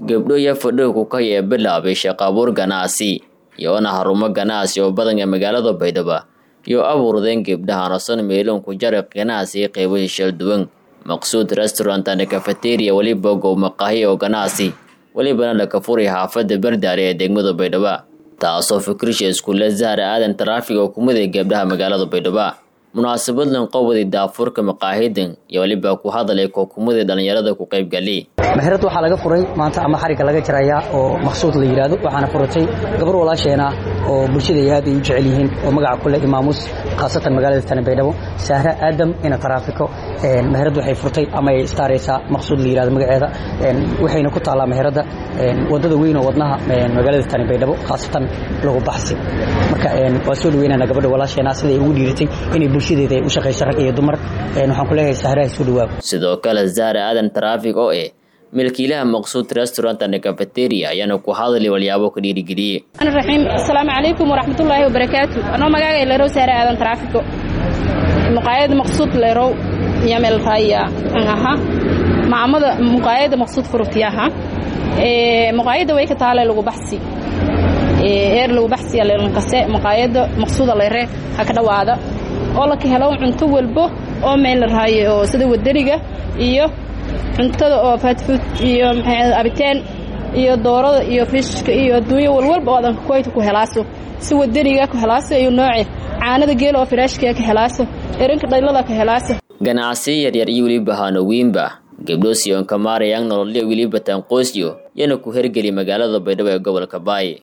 gabdho iyo fadhiga kukay ee bilaabay shaqo abuur ganacsi iyoona harumo ganacsi oo badan ee magaalada baydhabo iyo abuurdeen gabdhaha nosan meeloon ku jara ganacsi qeybahi shal duwan maqsuud restaurant and cafeteria weliba gow maqaahi oo ganacsi welibana laka furay xaafada bardaare ee degmada baydhabo taasoo fikrisha iskuulle zahra aadan taraafig oo kumiday gabdhaha magaalada baydhabo munaasabadlan qowwadii daafurka maqaahidan iyo weliba ku hadalay kookumadii dhallinyarada ku qaybgali meherad waxaa laga furay maanta ama xarigga laga jarayaa oo maqsuud la yidhaahdo waxaana furatay gabar walaasheena oo bulshada aad ay u jecel yihiin oo magaca kule imaamus khaasatan magaalada tani baydhabo sahra aadam ina taraafiko meherad waxay furtay ama ay istaaraysaa maqsuud la yidhahdo magaceeda waxayna ku taallaa meheradda wadada weyn oo wadnaha magaalada tani baydhabo khaasatan lagu baxsi marka waa soo dhaweynana gabadha walaasheena siday ugu dhiiratay inay bulshadeeda u shaqayso rag iyo dumar waxaan ku leeyahay sahraha soo dhawaab sidoo kale zahra aadan taraafig oo eh milkiilaha maqsuud restaurant and cafeteria ayaana ku hadali walyaabo ka dhiirigeliyey raxiim asalaamu calaykum waraxmatullaahi wabarakaatu anoo magaaga leerow saare aadan taraafiko muqaayada maqsuud leerow yamel raya aha maamada muqaayada maqsuud furutiyaha muqaayada way ka taale lagu baxsi eer lagu baxsiya leelankase muqaayada maqsuuda leere ha ka dhawaada oo laka helo cunto walbo oo meel la raayo oo sida wadaniga iyo cuntada oo fatfood iyo abiteen iyo doorada iyo fishka iyo adduunyo walwalba oo adan kuwayta ku helaaso si wadaniga ku helaaso iyo nooce caanada geela oo firaashkiga ka helaaso erinka dhaylada ka helaaso ganacsiyo yaryar iyo weliba hanowiinba gabdho siyoon kamaarayang nololya weliba taanqoosyo yana ku hergeli magaalada baydhabo ee gobolka baay